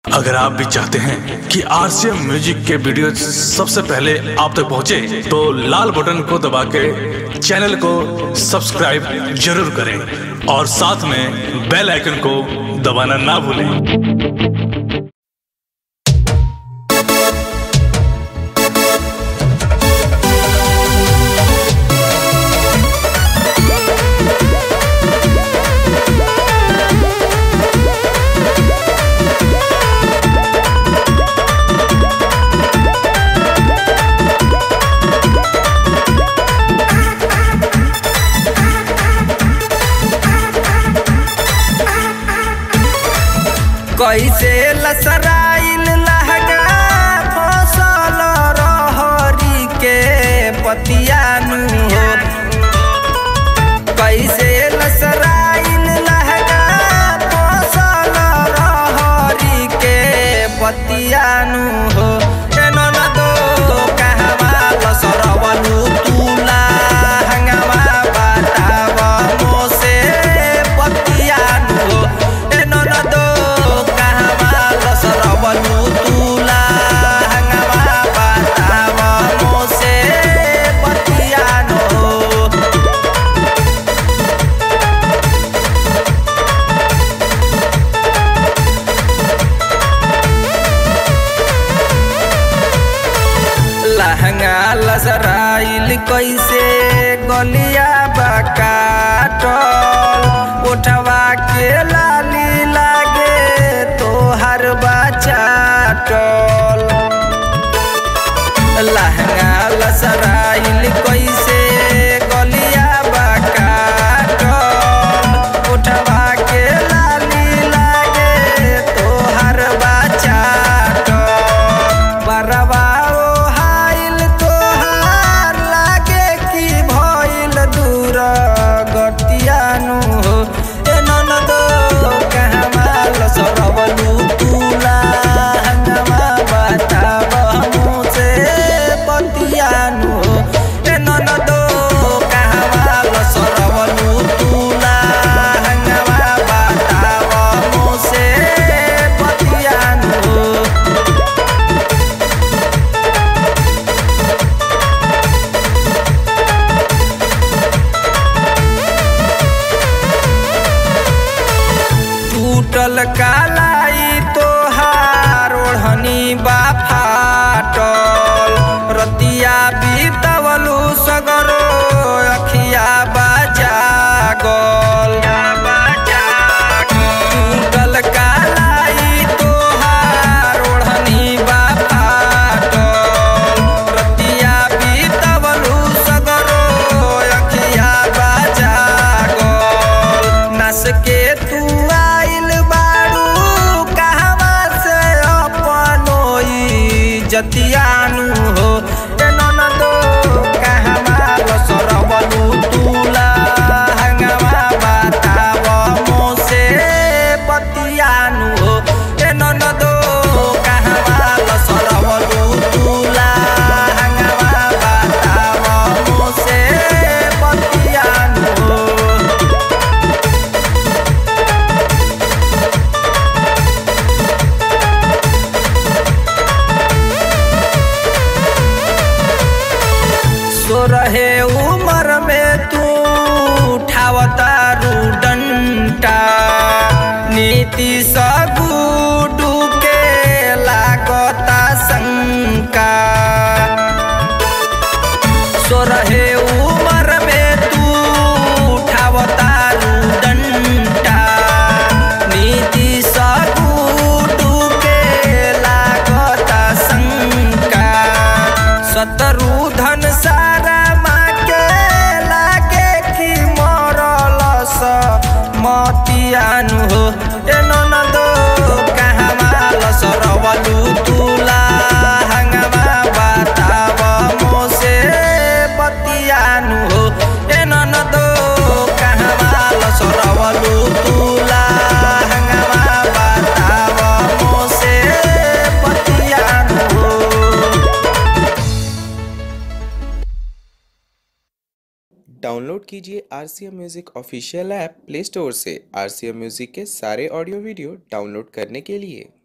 अगर आप भी चाहते हैं कि आरसीएम म्यूजिक के वीडियो सबसे पहले आप तक पहुंचे, तो लाल बटन को दबा के चैनल को सब्सक्राइब जरूर करें और साथ में बेल आइकन को दबाना ना भूलें कैसे लसराइल लहगा फसल रहरी के पतियानु हो कैसे लसराइल लहगा फसल रहरी के पतियानु हो एनो न दो कहवा लसरवलु तुला हंगामा बताव मोसे पतियानु हो एनो न दो कहवा लसरवलु तुला हंगामा बताव मोसे पतियानु हो लहंगा लसराइल कैसे गलिया बकाटल उठवा के लाली लागे तोहर बचाटल लहंगा लसराइल कैसे गलिया बकाटल उठवा के लाली लागे तोहर बचाटल बरवा हाइल तोहार लागे की भइल दूर गतियानु हो ए ननदो कहमा लसरवलु तुला हंगमा बताव मुझे पतियानु हो ए ननदो कहमा लसरवलु तुला हंगमा बताव मुझे पतियानु हो टूटल कालाई तोहार ओढ़नी बा फाटल रतिया बीतवलू सगरो अखिया बाजागल टूटल कालाई तोहार ओढ़नी बा फाटल रतिया बीतवलू सगरो अखिया बाजागल नस के तू आइल बारू कहवा से अपनोई जतियानु हो ए ननदो कहवा लसरवलु तुला हंगवा बताव मोसे पतियानु हो ए ननदो कहवा लसरवलु तुला हंगवा बताव मोसे पतियानु हो सो रहे उमर में तू उठावता डंटा नीति सगुडू के लागता शंका सो रहे उमर में तू उठावता डंटा नीति सगुडू के लागता शंका सतरू धन सारा माँ के लागे कि मरल स मतियानु हो ए ननदो कहमा लसरवलु तुला हंगमा बताव मोसे पतियानु हो ए ननदो कहमा लसरवलु तुला हंगमा बताव मोसे पतियानु हो डाउनलोड कीजिए R C M music official app play store से आर सी एम म्यूज़िक के सारे ऑडियो वीडियो डाउनलोड करने के लिए